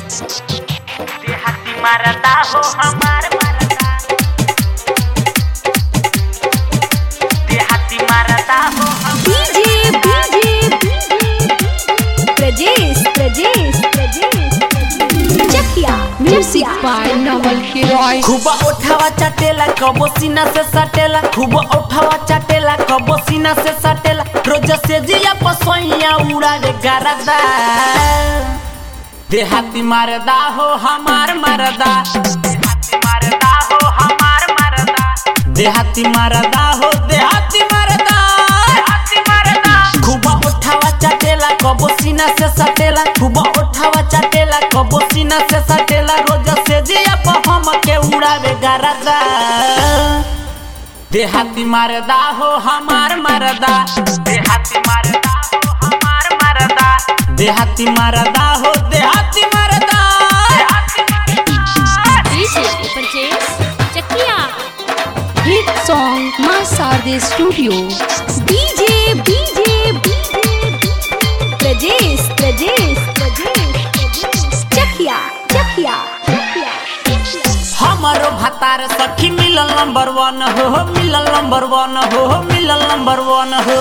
देहाती मरदा हो हमार मरदा देहाती मरदा हो हम DJ DJ Prajesh Prajesh Prajesh Chakiya music by Naval Kiroy खूब उठावा चाटेला कबो सीना से सटेला खूब उठावा चाटेला कबो सीना से सटेला रोज से जिया पसोइया उड़ावे गरदा देहाती मरदा हो हमार मरदा देहाती मरदा हो हमार मरदा देहाती मरदा हो देहाती मरदा देहाती मरदा खूब उठावा चाटेला कबो सीना से सटेला खूब उठावा चाटेला कबो सीना से सटेला रोज से जिया पर हम के उड़ावे गरदा देहाती मरदा हो हमार मरदा देहाती मरदा हो हमार मरदा देहाती मरदा हो देहाती मरदा देहाती मरदा DJ Prajesh Chakiya hit song Maa Sharde studio DJ DJ Prajesh Prajesh Prajesh Chakiya Chakiya हमारो भतार सखी मिलल नंबर वन हो हो, मिलल नंबर वन हो हो, मिलल नंबर वन हो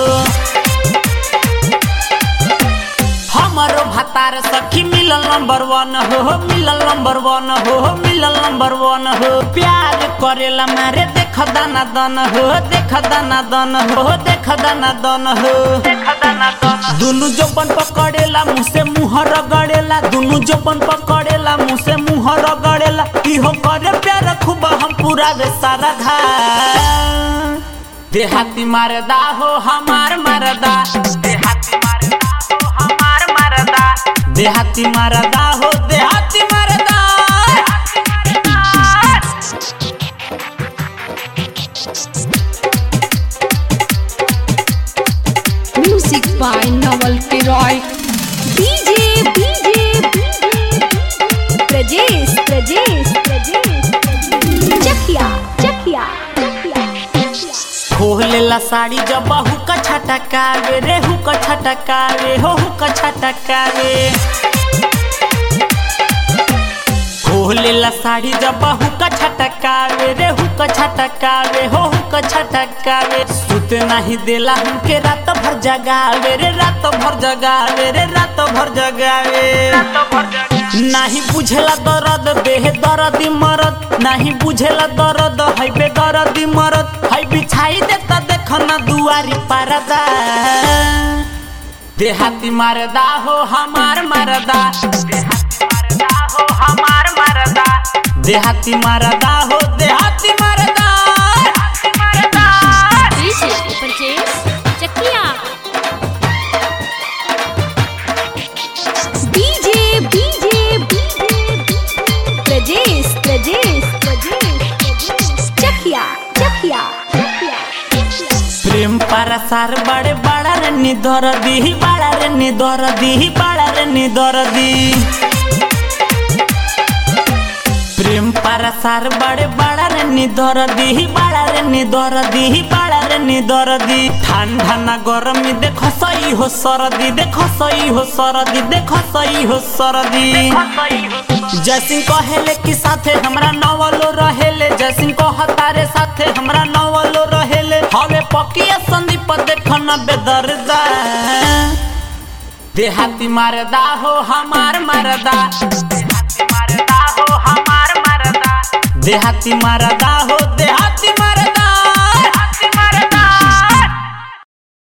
हमारो भतार सखी मिलल नंबर वन हो हो, मिलल नंबर वन हो हो, मिलल नंबर वन हो प्यार करेला मारे देख दाना दन हो देख दाना दन हो देख दाना दन हो खदाना दोनों दुनु जपन पकड़ेला मुँह से मुँह रगड़ेला दुनु जपन पकड़ेला मुँह से मुँह रगड़ेला इहो करे प्यार खूब हम पूरा वे सारा धा देहाती मरदा हो हमार मरदा देहाती मरदा हो हमार मरदा देहाती मरदा हो देहाती मरदा देहाती मरदा music by Naval Kiroy DJ DJ Prajesh Prajesh Prajesh Chakiya Chakiya खोलेला साड़ी जब हुक छटकावे रे हुक छटकावे हो हुक छटकावे खोलेला साड़ी जब हुक छटकावे रे हुक छटकावे हो हुक छटकावे सुत नहीं देला हमके रात भर जगावे रे रात भर जगावे रे रात भर जगावे तो भर जगह नहीं बुझेला दर्द बेह दर्द मरद नहीं बुझेला दर्द है बे दर्द मरद है बिछाई देता देख ना दुआरी परदा देहाती मरदा हो हमार मरदा देहाती मरदा हो हमार मरदा देहाती मरदा हो देहाती मरदा देहाती मरदा DJ Prajesh Chakiya DJ DJ Prajesh Prajesh Prajesh Chakiya Chakiya प्रेम परसार बड़े बड़ा रे निधर दी बड़ा रे निधर दी बड़ा रे निधर दी प्रेम परसार बड़े बड़ा रे निधर दी बड़ा रे निधर दी बड़ा रे निधर दी ठंडा ना गरमी देखो सही हो सरदी देखो सही हो सरदी देखो सही हो सरदी सही हो जैसिंह कहेले कि साथे हमरा नवलो रहेले जैसिंह कहतारे साथे हमरा नवलो रहेले हवे पकिया संदीप देखन बेदर्दा देहाती मरदा हो हमार मरदा देहाती मरदा हो हमार मरदा देहाती मरदा हो देहाती मरदा